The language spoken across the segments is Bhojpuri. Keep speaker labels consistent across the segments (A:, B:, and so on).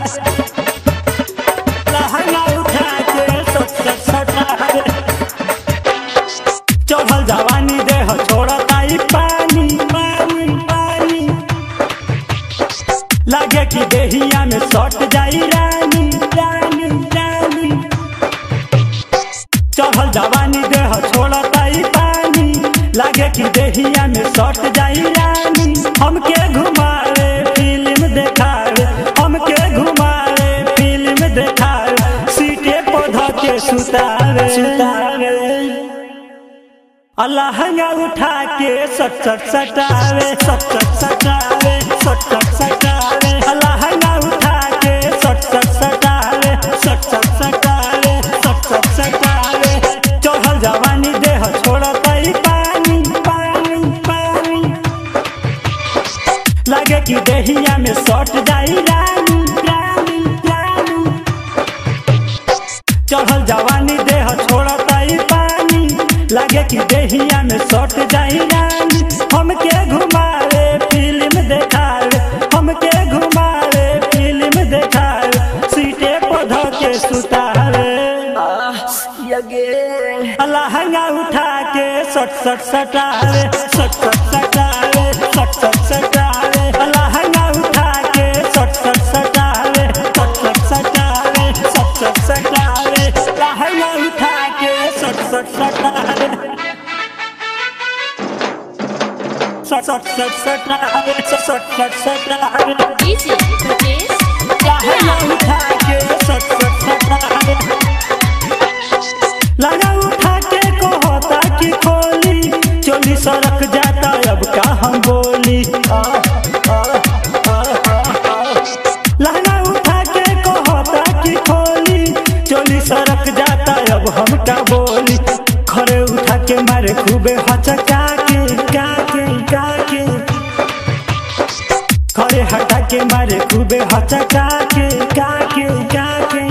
A: लहंगा उठा के सट सट सटावे चढ़ल जवानी देह छोड़ता ई पानी पानी पानी लागे कि देहिया में सट जाई रानी रानी रानी चढ़ल जवानी देह छोड़ता ई पानी लागे कि देहिया में सट जाई रानी हमके घुमावे फिल्म देखावे हमके घुमावे फिल्म देखावे सीटे पौधा के सुतावे सुतावे लहंगा उठा के सट सट सटावे सट सट सटावे सट सट सटावे लहंगा उठा के सट सट सटावे सट सट सटावे सट सट सटावे चढ़ल जवानी देह छोड़ता ई पानी पानी पानी लागे कि देहिया में सट जाई रानी रानी रानी चढ़ल जवानी देह छोड़ता ई पानी लागे कि देहिया में सट जाई रानी हमके घुमावे फिल्म देखावे हमके घुमावे फिल्म देखावे सीटे पौधा के सुतावे लहंगा उठा के सट सट सटावे सट सट सटावे सट सट सटावे लहंगा उठा के सट सट सटावे सट सट सटावे सट सट सटावे लहंगा उठा के सट सट सटावे सट सट सट सटावे सट सट सट सटावे
B: DJ Rajesh
A: लहंगा उठा के सट सट सटावे लगा उठा के कहता कि खोली चोली सड़क जाता अब का हम बोली आ, आ, आ, आ, आ। लहंगा उठा के कहता कि खोली चोली सड़क जाता अब हम का बोली खड़े उठा के मारे खूबे हचका के का के का के खड़े हटा के मारे खूबे हचका के का के का के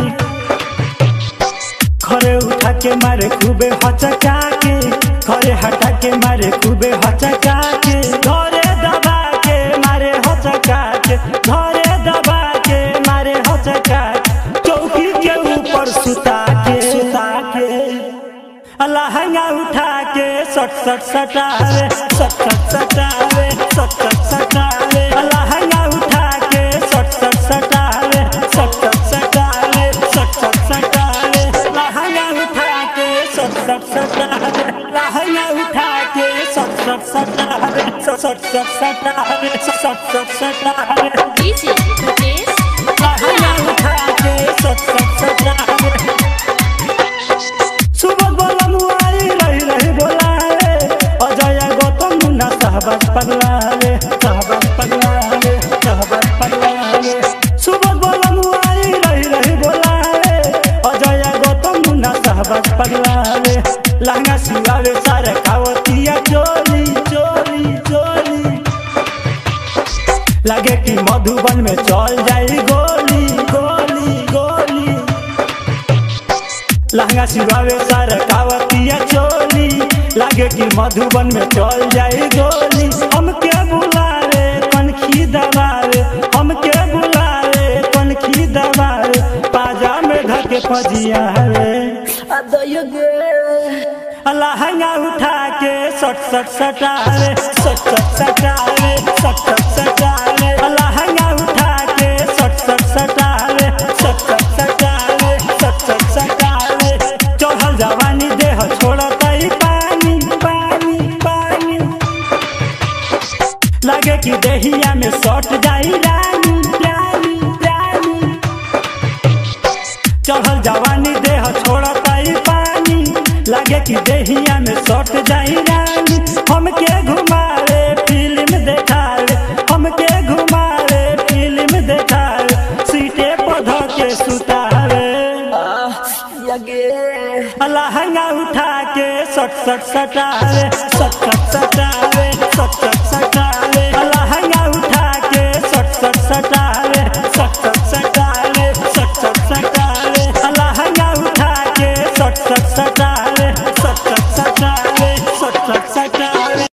A: खड़े उठा के मारे खूबे हचका के खड़े हटा के मारे खूबे हचका के घरे दबा के मारे हचका के घरे दबा के मारे हचका के चौकी के ऊपर सुता के सुता के लहंगा उठा के सट सट सटावे सट सट सटावे सट सट सटावे लहंगा उठा के सट सट सटावे सट सट सटावे सट सट सटावे लहंगा उठा के सट सट सटावे लहंगा उठा के सट सट सटावे सट सट सटावे सट सट सटावे
B: DJ Rajesh
A: लहंगा उठा के सट सट सटावे सुबह बोलम आई रही रही बोलावे अजय गौतम मुन्ना सहबत पगलावे सहबत पगलावे सहबत पगलावे सुबह बोलम आई रही रही बोलावे अजय गौतम मुन्ना सहबत पगलावे लहंगा सिलावे सारे खावतिया चोली चोली चोली लगे कि मधुबन में चल जाई गोली गोली गोली लहंगा सिवावे सर कावतिया चोली लागे कि मधुबन में चल जाए गोली हमके बुलावे कनखी दबावे हमके बुलावे कनखी दबावे पाजा में धके पजिया रे लहंगा उठा के सट सट सटावे सट सट सटावे सट सट सटावे लहंगा उठा के सट सट सटावे सट सट सटावे सट सट सटावे चढ़ल जवानी देह छोड़ता ई पानी पानी पानी लागे कि देहिया में सट जाई रानी रानी रानी चढ़ल जवानी देह छोड़ता ई पानी लागे कि देहिया में सट जाई रानी हमके घुमावे फिल्म देखावे हमके घुमावे फिल्म देखावे सीटे पौधा के सुतावे लहंगा उठा के सट सट सटावे सट सट सटावे सट सट सटावे लहंगा उठा के सट सट सटावे सट सट सटावे सट सट सटावे लहंगा उठा के सट सट सटावे